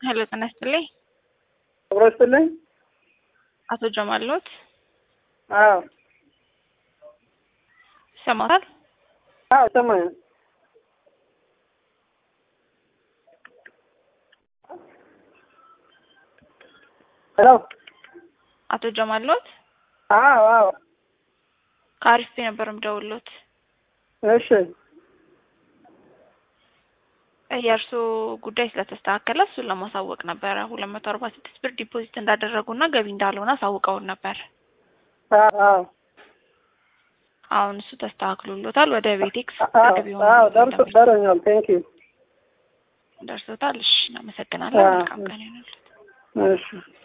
ሄሎ ጤና ይስጥልኝ። አብሮ ይስጥልኝ። አቶ ጀማል ኖት? አዎ ይሰማታል? አዎ ሰማኝ። ሄሎ አቶ ጀማል ኖት? አዎ አዎ ከአሪፍ ነበር የምደውልዎት። እሺ የእርስዎ ጉዳይ ስለተስተካከለ እሱን ለማሳወቅ ነበረ። ሁለት መቶ አርባ ስድስት ብር ዲፖዚት እንዳደረጉና ገቢ እንዳልሆነ አሳውቀውን ነበር። አዎ አዎ አሁን እሱ ተስተካክሎሎታል። ወደ ቤቴክስ አዎ ገቢ አዎ ደርሶ ደረኛል። ቴንክ ዩ ደርሶታል። እሺ እናመሰግናለን። አዎ። መልካም ቀን ይሁንልዎት። እሺ